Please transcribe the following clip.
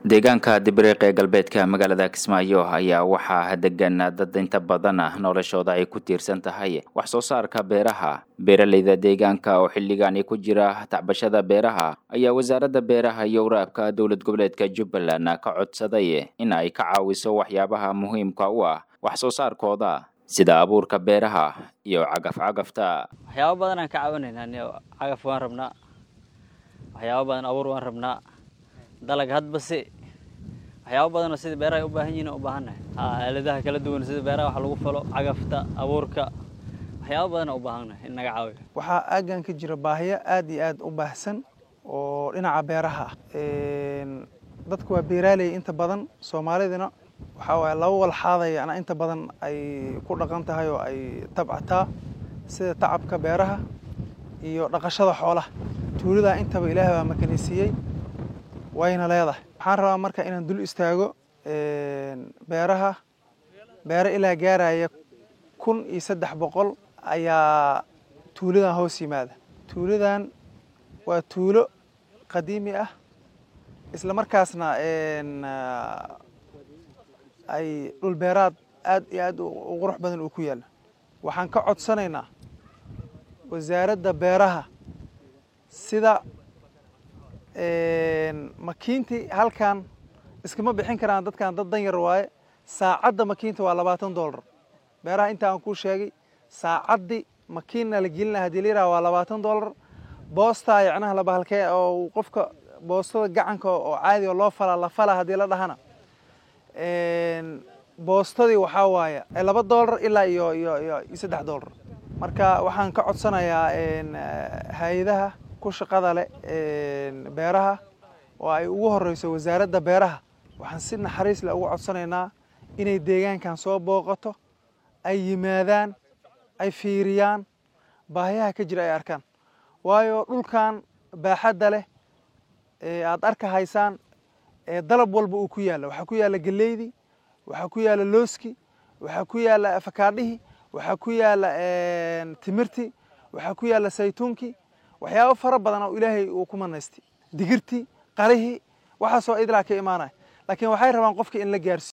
deegaanka dibiriiq ee galbeedka magaalada kismaayo ayaa waxaa degan dad inta badan noloshooda ay ku tiirsan tahay wax soo saarka beeraha beeraleyda deegaanka oo xilligaani ku jira tacbashada beeraha ayaa wasaaradda beeraha iyo waraabka dowlad goboleedka jubbaland ka codsaday in ay ka caawiso waxyaabaha muhiimka u ah wax soo saarkooda sida abuurka beeraha iyo cagaf-cagafta waxyaabo badan aan ka caawinaynaa cagaf waan rabnaa waxyaabo badan abuur waan rabnaa dalag hadbase waxyaabo badanoo sida beeraha ay u baahan yihin u baahannahay aaladaha kala duwan sida beeraha wax lagu falo cagafta abuurka waxyaabo badana u baahannahay in naga caawiyo waxaa aaggan ka jira baahiyo aad iyo aad u baahsan oo dhinaca beeraha ah dadku waa beeraaley inta badan soomaalidina waxaa waaya laba walxaadaya ana inta badan ay ku dhaqan tahay oo ay tabcataa sida tacabka beeraha iyo dhaqashada xoolaha tuuladaa intaba ilaah baa makanisiiyey wayna leedahay waxaan rabaa marka inaan dul istaago beeraha beero ilaa gaaraya kun iyo saddex boqol ayaa tuuladan hoos yimaada tuuladan waa tuulo qadiimi ah isla markaasna ay dhul beeraad aad iyo aad u qurux badan uu ku yaalla waxaan ka codsanaynaa wasaaradda beeraha sida makiintii halkan iskama bixin karaan dadkan dad dan yar waaye saacadda makiinta waa labaatan dollar beeraha inta aan kuu sheegay saacaddii makiinna la gelina hadii la yiraha waa labaatan dollar boostaa yacnaha labahalkee oo qofka boostada gacanka oo caadi oo loo falaa la falaa haddii la dhahana boostadii waxaa waaye laba dollar ilaa iyo iyo iyo saddex dollar marka waxaan ka codsanayaa hay-adaha ku shaqada leh beeraha oo ay ugu horeyso wasaaradda beeraha waxaan si naxariis leh ugu codsanaynaa inay deegaankan soo booqato ay yimaadaan ay fiiriyaan baahiyaha ka jira ay arkaan waayo dhulkan baaxadda leh aada arka haysaan dalab walba uu ku yaalla waxaa ku yaalla geleydii waxaa ku yaalla looski waxaa ku yaalla afakaadhihii waxaa ku yaalla timirtii waxaa ku yaalla saytuunkii waxyaabo fara badan oo ilaahay uu ku manaystay digirtii qarihii waxaasoo idlaa ka imaanaya laakiin waxay rabaan qofka in la gaarsiiyo